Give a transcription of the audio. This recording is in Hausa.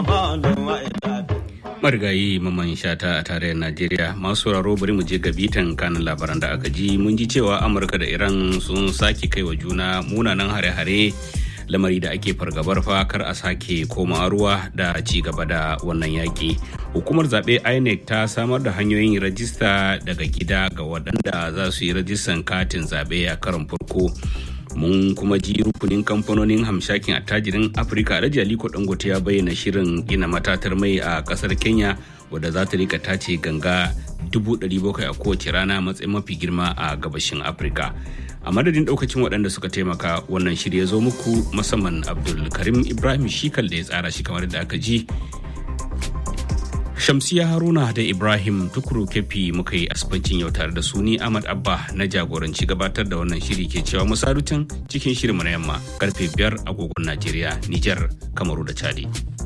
marigayi maman shata a tarayyar najeriya masu sauraro bari mu je ga bitan kanin labaran da aka ji mun ji cewa amurka da iran sun sake kai wa juna munanan hare-hare lamari da ake fargabar fa kar a sake koma ruwa da ci gaba da wannan yaƙi hukumar zaɓe inec ta samar da hanyoyin rajista daga gida ga waɗanda za su yi rajistan katin zaɓe a karon farko mun kuma ji rukunin kamfanonin hamshakin attajirin afirka alhaji aliko dangote ya bayyana shirin gina matatar mai a kasar kenya wadda za ta rika tace ganga 700,000 a kowace rana matsayin mafi girma a gabashin afirka a madadin daukacin waɗanda suka taimaka wannan shirya zo muku musamman abdul karim ibrahim shikal da ya tsara shi kamar da aka ji Shamsiya Haruna da Ibrahim Tukuru Kefi muka yi asibancin yau tare da su ni Ahmad Abba na jagoranci gabatar da wannan shiri ke cewa musarutan cikin shirinmu na yamma karfe biyar agogon Najeriya, Nijar, Kamaru da Chadi.